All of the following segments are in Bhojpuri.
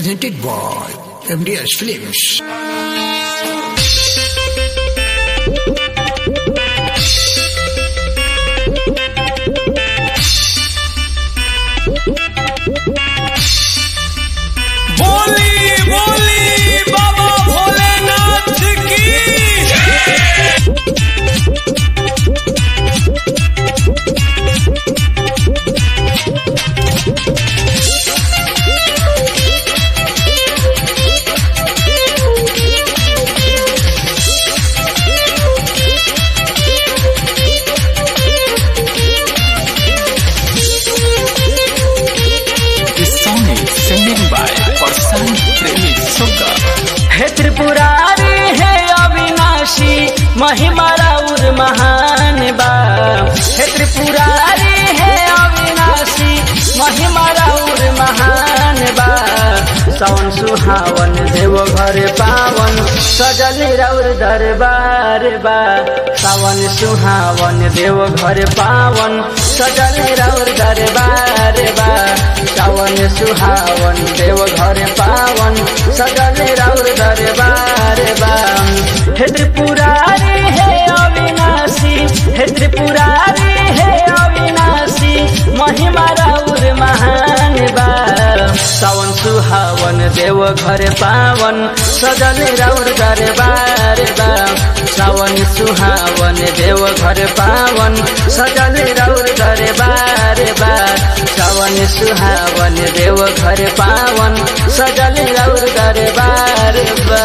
presented by MDS Films. बोली बोली बाबा भोलेनाथ की This song is singing by Parsan Premi Sugga. हे त्रिपुरारी हे अविनाशी महिमा राउर महान बा हे त्रिपुरारी हे अविनाशी महिमा राउर महान बा सावन सुहावन देव घर पावन सजल राउर दरबार बा सावन सुहावन देव घर पावन सजल राउर दरबार बा सावन सुहावन देव घर पावन सजल राउर दरबार बा हे त्रिपुरारी हे अविनाशी हे त्रिपुरारी हे अविनाशी महिमा राउर महान बा सावन सुहावन देव घर पावन सजल राउर दरबार बा सावन सुहावन देव घर पावन सजल राउर दरबार बा सावन सुहावन देव घर पावन सजल राउर दरबार बा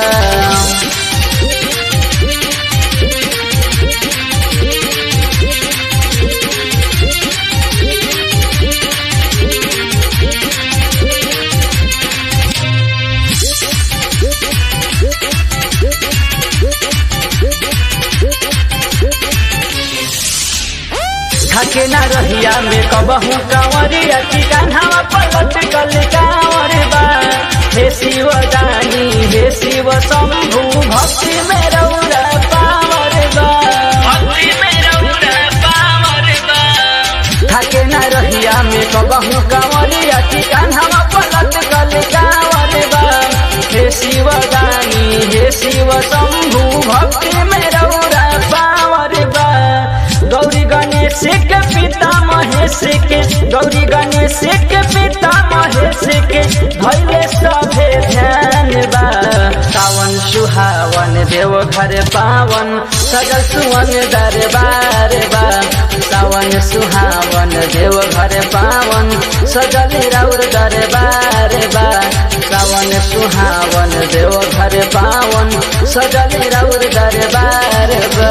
थके ना रहिया में कबहू कंवरिया की कान्हावा पलट कल कांवर बा हे शिव दानी हे शिव शंभु भक्ति में रौरा पावर बा भक्ति में रौरा पावर बा थके ना रहिया में कबहू कंवरिया की कान्हावा पलट कल कांवर बा हे शिव दानी हे शिव शंभु भक्ति में रौरा पावर बा गौरी गणेश के पिता महेश के गौरी गणेश के पिता महेश के भैले सभे ध्यान बा सावन सुहावन देव घर पावन सजल सुवन दरबार बा सावन सुहावन देव घर पावन सजल राउर दरबार बा सावन सुहावन देव घर पावन सजल राउर दरबार बा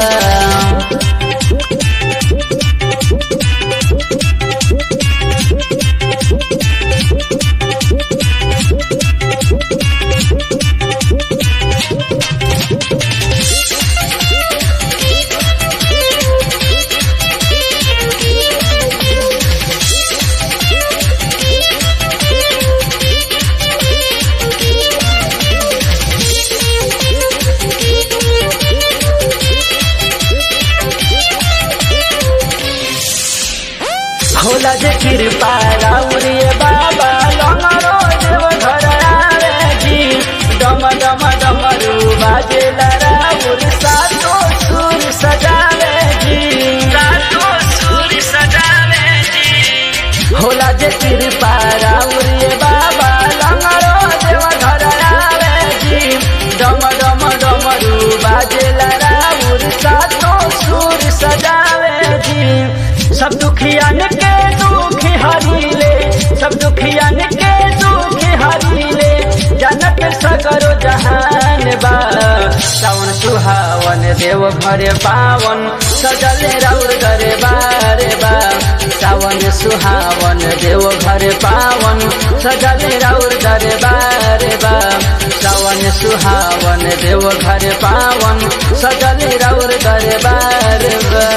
होला जे कृपा राउरिए बाबा लंगरो देव घर आवे जी डम डम डमरू बाजेला राउर सातो सुर सजावे जी सातो सुर सजावे जी होला जे कृपा राउरिए बाबा लंगरो देव घर आवे जी डम डम डमरू बाजेला राउर सातो सुर सजावे जी सब दुखियन के दुख हरीले सब दुखियन के दुख हरीले जनक सगरो जहान बा सावन सुहावन देव घर पावन सजल राउर दरबार बा सावन सुहावन देव घर पावन सजल राउर दरबार बा सावन सुहावन देव घर पावन सजल राउर दरबार बा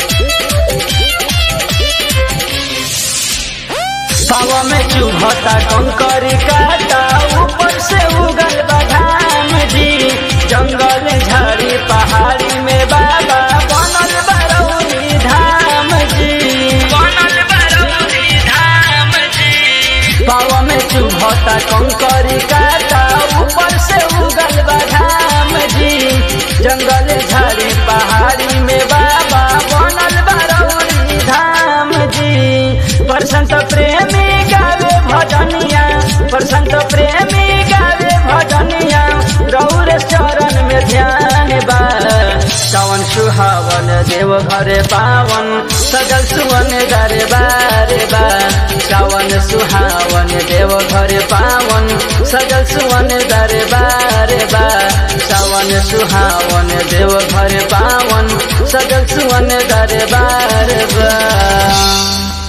पावा में चुभता कंकरी काटा ऊपर से उगल बघाम जी जंगल झाड़ी पहाड़ी में बाबा बनल बरौनी धाम जी बनल बरौनी धाम जी पावा में चुभता कंकरी काटा ऊपर से उगल बघाम जी जंगल झाड़ी पहाड़ी में बाबा बनल बरौनी धाम जी प्रसंत प्रेमी गावे भजनिया प्रसंत प्रेमी गावे भजनिया रौर चरण में ध्यान बा सावन सुहावन देव घरे पावन सजल सुवन दरबार बा सावन सुहावन देव घरे पावन सजल सुवन दरबार बा सावन सुहावन देव घरे पावन सजल सुवन दरबार बा